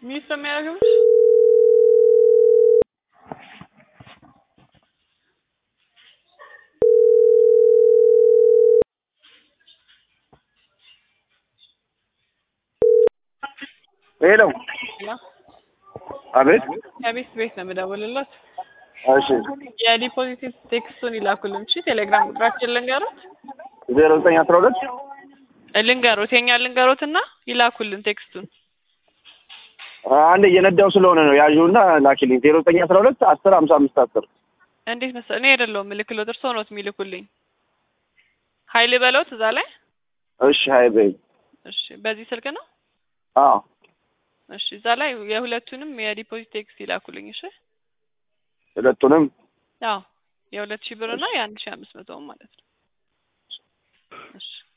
ሚስ የሚያደርገው ሄሎ ላ አቤት ከቤት ቤት ነው የምደውልለት። እሺ የዲፖዚት ቴክስቱን ይላኩልን። እሺ ቴሌግራም ቁጥራችን ልንገሩት ዜሮ ዘጠኝ አስራ ሁለት ልንገሩት የኛ ልንገሩት እና ይላኩልን ቴክስቱን። አንድ እየነዳው ስለሆነ ነው ያዥውና ላኪልኝ ዜሮ ዘጠኝ አስራ ሁለት አስር ሀምሳ አምስት አስር እንዴት መሰለህ እኔ አይደለሁም ምልክሎት እርስዎ ነዎት የሚልኩልኝ። ሀይል በለውት እዛ ላይ እሺ ሀይ በይ እሺ በዚህ ስልክ ነው አዎ እሺ እዛ ላይ የሁለቱንም የዲፖዚት ቴክስት ይላኩልኝ። እሺ ሁለቱንም አዎ የሁለት ሺህ ብር እና የአንድ ሺህ አምስት መቶውን ማለት ነው። እሺ